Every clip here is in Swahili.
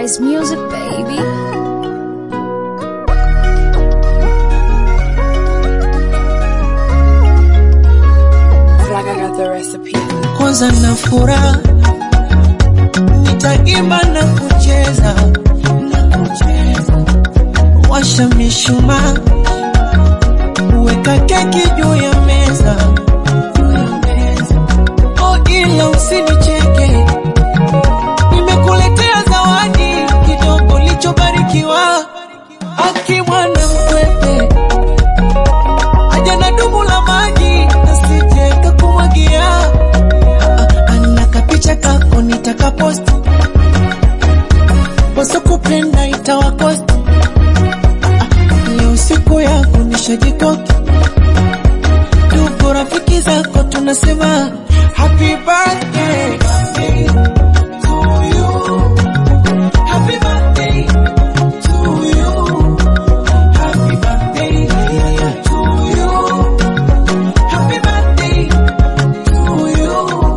Paradise Music, baby. like I got the recipe. kwanza na furaha nitaimba na kucheza na kucheza. washa mishumaa weka keki juu ya meza oh, ila usinicheke nimekuletea zawadi kidogo lichobarikiwa akimwana mkwepe aja na dumu la maji asije kakumwagia ana kapicha kako nitakaposti wasokupenda itawakosti leo siku yako nishajikoki ndugu rafiki zako tunasema happy birthday to you. Happy birthday to you. Happy birthday to you. Happy birthday to you.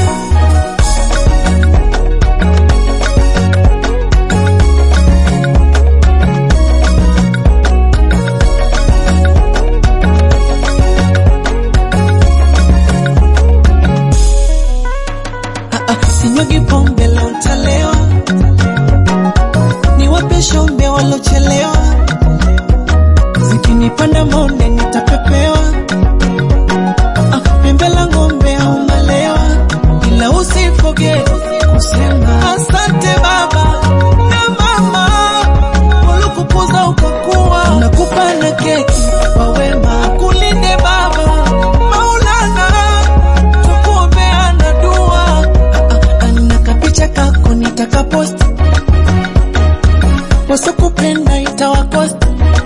Ah, ah, sinyagi pombe leo ntalewa, niwape shombe walochelewa, zikinipanda monde nitapepewa, Ah, ah, pembe la ng'ombe au malewa, ila usifoge kusema asante baba na mama walikukuza ukakuwa, nakupa na keki kwa wema, akulinde baba Maulana tukuombeana dua ana kapicha kako nitakaposti wasokupenda itawakosti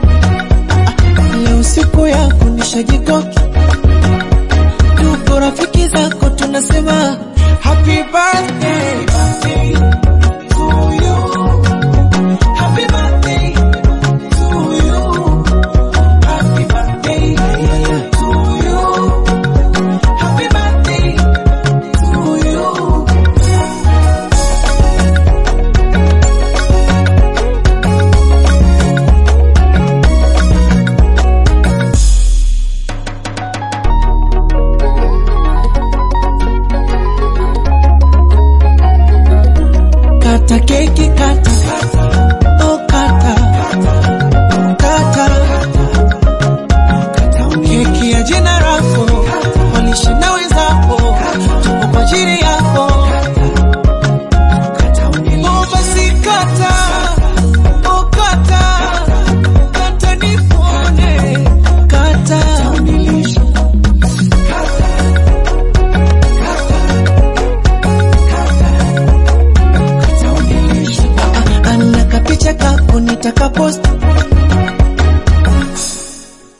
leo siku yako nishajikoki tuko rafiki zako tunasema happy birthday to you. Happy birthday to you. Happy birthday to you. Happy birthday to you. Kata keki kata Oh kata Kata Keki ya jina lako Walishe na wenzako Tuko kwa ajili yako Oh basi kata Oh kata Kata nipone Kata ana kapicha kako nitakaposti